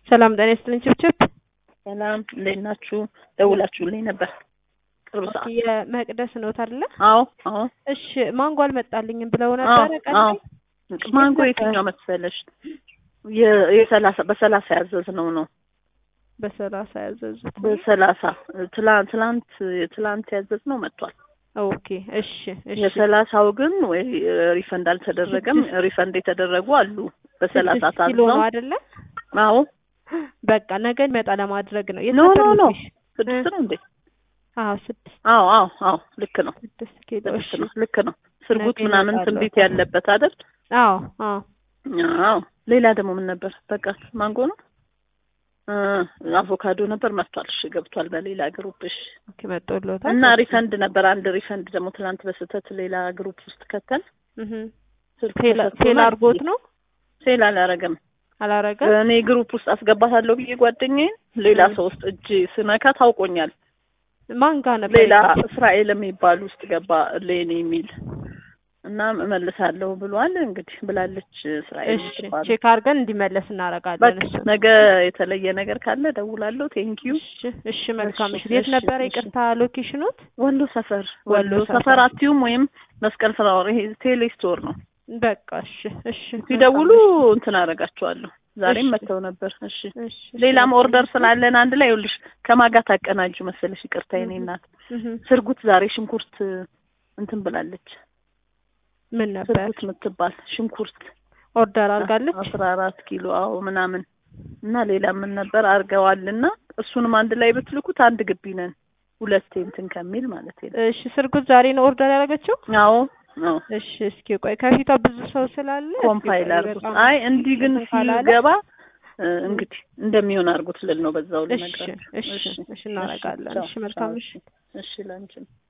ሰላም ጤና ይስጥልኝ ችብችብ። ሰላም እንዴት ናችሁ? ደውላችሁልኝ ነበር ቅርብ ሰዓት። የመቅደስ ኖት አይደለ? አዎ አዎ እሺ ማንጎ አልመጣልኝም ብለው ነበረ ቀን አዎ ማንጎ የትኛው መሰለሽ? የ- የሰላሳ በሰላሳ ያዘዝነው ነው። በሰላሳ ያዘዙት። በሰላሳ ትላንት ትላንት ትላንት ያዘዝነው መጥቷል። ኦኬ እሺ እሺ የሰላሳው ግን ወይ ሪፈንድ አልተደረገም። ሪፈንድ የተደረጉ አሉ። በሰላሳ ስድስት ኪሎ ታዝዘው ነው አይደለ? አዎ በቃ ነገ ይመጣ ለማድረግ ነው። የት ኖ ነበር ኖ ኖ ሎኬሽን? ስድስት ነው እንዴ? አዎ ስድስት አዎ አዎ አዎ ልክ ነው ስድስት ኪሎ እሺ። ስድስት ነው ልክ ነው። ስርጉት ነገ ምናምን ይመጣሉ። ትንቢት ያለበት አይደል? አዎ አዎ አዎ ሌላ ደግሞ ምን ነበር? በቃ ማንጎ ነው እ አቮካዶ ነበር መጥቷል። እሺ ገብቷል በሌላ ግሩፕ እሺ። ኦኬ መጥቶልዎታል። እና ሪፈንድ ነበር አንድ ሪፈንድ ደግሞ ትናንት በስህተት ሌላ ግሩፕ ውስጥ ከተን እህ ስልክ ፌል ፌል ተሰጥቶናል። አድርጎት ነው ፌል አላረገም። አላረገም። እኔ ግሩፕ ውስጥ አስገባታለሁ ብዬ ጓደኛዬን ሌላ እ። ሰው ውስጥ እጅ ስነካ ታውቆኛል። ማን ጋር ነበር? ሌላ የገባው? እስራኤል የሚባል ውስጥ ገባ ሌኒ የሚል እና እመልሳለሁ ብሏል። እንግዲህ ብላለች እስራኤል እሺ የምትባለው። ቼክ አድርገን እንዲመለስ እናደርጋለን። በቃ እሱ ነገ የተለየ ነገር ካለ ደውላለሁ። ቴንኪዩ። እሺ እሺ መልካም። እሺ፣ እሺ የት እሺ፣ ነበረ? እሺ። ይቅርታ ሎኬሽኑት? ወሎ ሰፈር ወሎ ወሎ ሰፈር። ሰፈር አትዩም ወይም መስቀል ፍላወር ይሄ ቴሌ ስቶር ነው። በቃ እሺ እሺ ሲደውሉ መልካም፣ እንትን አደርጋቸዋለሁ። ዛሬም እሺ። መጥተው ነበር። እሺ እሺ እሺ፣ ሌላም መልካም። ኦርደር ስላለን አንድ ላይ ይኸውልሽ ከማጋ ታቀናጁ መሰለሽ። ይቅርታ የኔ እህ እናት እህ ስርጉት ዛሬ ሽንኩርት እንትን ብላለች። ምን ነበር ስርጉት የምትባል ሽንኩርት ኦርደር አድርጋለች? አስራ አራት ኪሎ አዎ ምናምን እና ሌላ ምን ነበር አድርገዋልና እሱንም አንድ ላይ ብትልኩት አንድ ግቢ ነን ሁለቴ እንትን ከሚል ማለት ነው። እሺ ስርጉት ዛሬ ነው ኦርደር ያደረገችው? አዎ አዎ እሺ እስኪ ቆይ ከፊቷ ብዙ ሰው ስላለ እስኪ ኮምፓይል ቆይ አድርጉት። በጣም አይ እንዲህ ግን እንትን ካላለ- ሲገባ እ፣ እንግዲህ እንደሚሆን አድርጉት ልል ነው በዛው እሺ ልነግራችሁ። እሺ እሺ እናደርጋለን። ቻው፣ እሺ መልካም ቻው፣ እሺ እሺ ላንቺም